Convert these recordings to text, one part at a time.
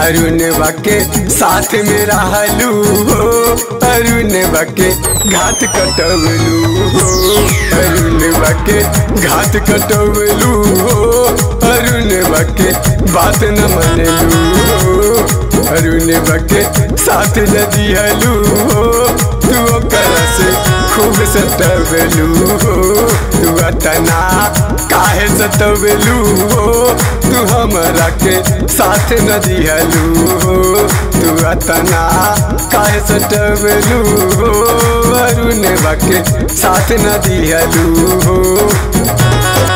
अरुण बाके साथ में रहलू हो अरुण बाके घाट कटवलू हो अरुण बाके घाट कटवलू हो अरुण बाके बात न मनलू हो अरुण बाके साथ न दिहलू हो तू ओकर से खूब सतवलू हो तू अतना काहे सतवलू हो तू हमरा के साथ न दिहलू हो तू अतना काहे सतवलू हो अरुण बाके साथ न दिहलू हो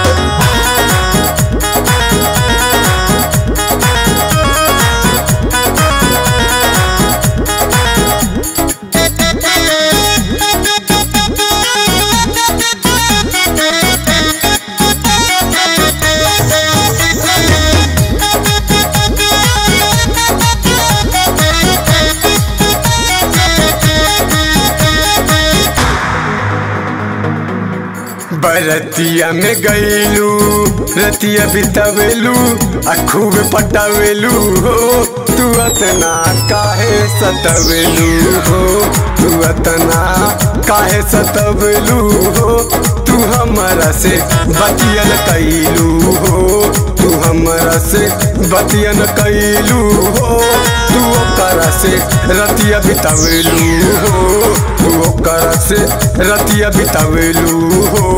बरतिया में गईलू रतिया बितवेलू आ खूब पटावेलू हो तू अतना काहे सतवेलू हो तू अतना काहे सतवेलू हो तू हमरा से बतियन कैलू हो तू हमरा से बतियन कैलू हो तू ओकरा से रतिया बितावेलू हो तू ओकरा से रतिया बितावेलू हो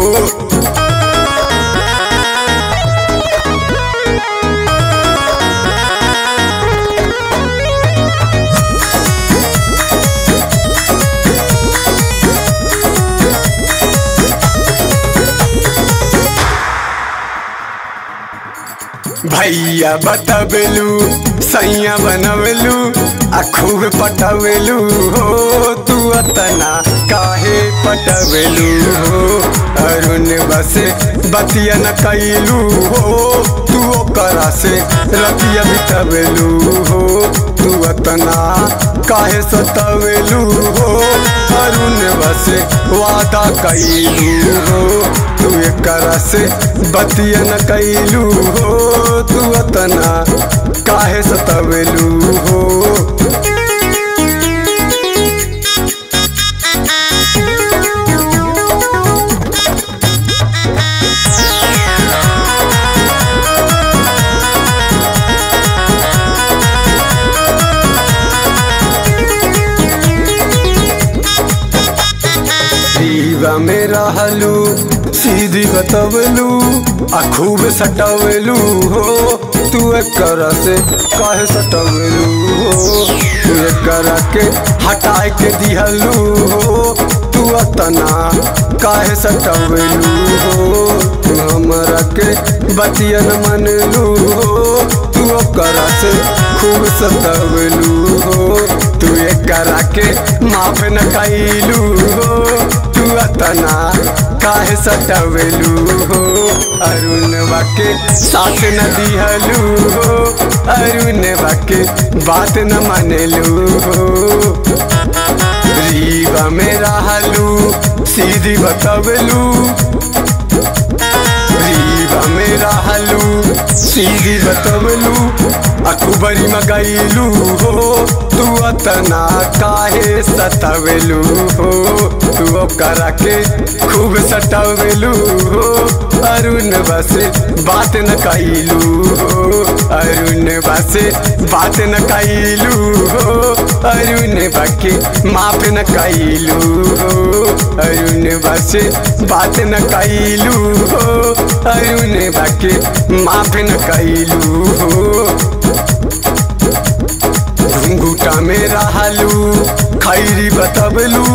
भैया बतावेलू सैया बनवेलू आ खूब पटावेलू हो तू अतना काहे पटावेलू हो अरुण बसे बतिया न कैलू हो तू ओकरा से रतिया बितवेलू हो तू अतना काहे सतावेलू हो अरुण बसे वादा कैलू हो तू एकरा से बतिया न कैलू हो तू अतना काहे सतवेलू हो दीवा में रहलू सीधी बतवलू आ खूब सटवलू हो तू कर से काहे सटवलू हो तू कर के हटाए के दिहलू हो तू अतना काहे सटवलू हो तू हमरा के बतियन मनलू हो तू कर से खूब सतवलू हो तू करा के माफ न कैलू हो तू अतना काहे सटवेलू हो अरुण बाके साथ न दिहलू हो अरुण बाके बात न मानलू हो रीवा में रहलू सीधी बतवलू रीवा में रहलू सीधी बतवलू अखबरी मगैलू हो तू अतना काहे सतावेलू हो तू करा के खूब सटावेलू हो अरुण बसे बात न कैलू हो अरुण बसे बात न कैलू हो अरुण बाके माफ न कैलू हो अरुण बसे बात न कैलू हो अरुण बाके माफ न कैलू हो घुंघूटा में रहलू खैरी बतबलू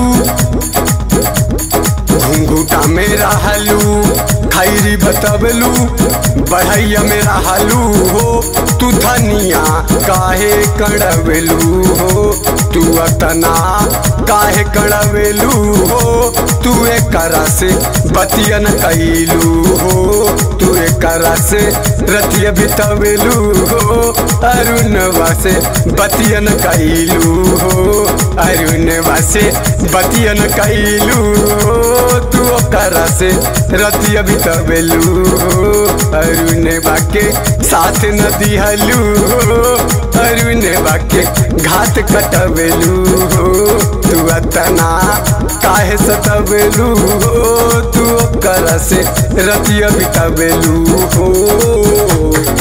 घुंघूटा में रहलू खैरी बतबलू बढ़ैया में रहलू हो तू धनिया काहे कड़वेलू हो तू अतना काहे कड़वेलू हो तू एकरा से बतियन कैलू हो तू एकरा से रतिया बितवेलू हो अरुण वासे बतियन कैलू हो अरुण वासे बतियन कैलू हो तू ओकरा से रतिया बितबेलू हो अरुण बाके साथ न दिहलू हो अरुण बाके घात कटबेलू हो तू अतना काहे सतबेलू हो तू ओकरा से रतिया बितबेलू हो